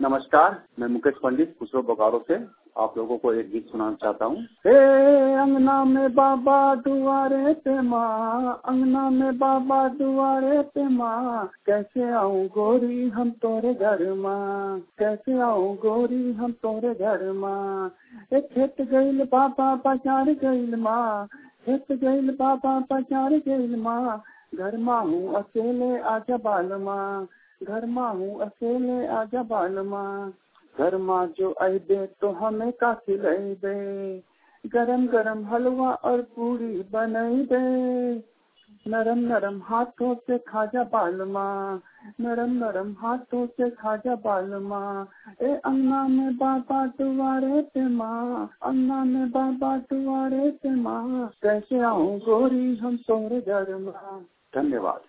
नमस्कार मैं मुकेश पंडित खुसरो बोकारो से आप लोगों को एक गीत सुनाना चाहता हूँ हे अंगना में बाबा दुआरे पे माँ अंगना में बाबा दुआरे पे माँ कैसे आऊँ गोरी हम तोरे घर माँ कैसे आऊँ गोरी हम तोरे घर माँ एक खेत गईल बाबा पचार गईल माँ खेत गईल बाबा पचार गईल माँ घर माँ हूँ अकेले आजा बाल माँ घर माँ हूँ अकेले आजा बाल माँ घर माँ जो अबे तो हमें का खिलेबे गरम गरम हलवा और पूरी बनई दे नरम नरम हाथों से खाजा बाल माँ नरम नरम हाथों से खाजा बाल माँ ए अन्ना में बाबा दुआरे पे माँ अन्ना में बाबा दुआरे पे माँ कैसे आऊँ गोरी हम तोरे घर माँ धन्यवाद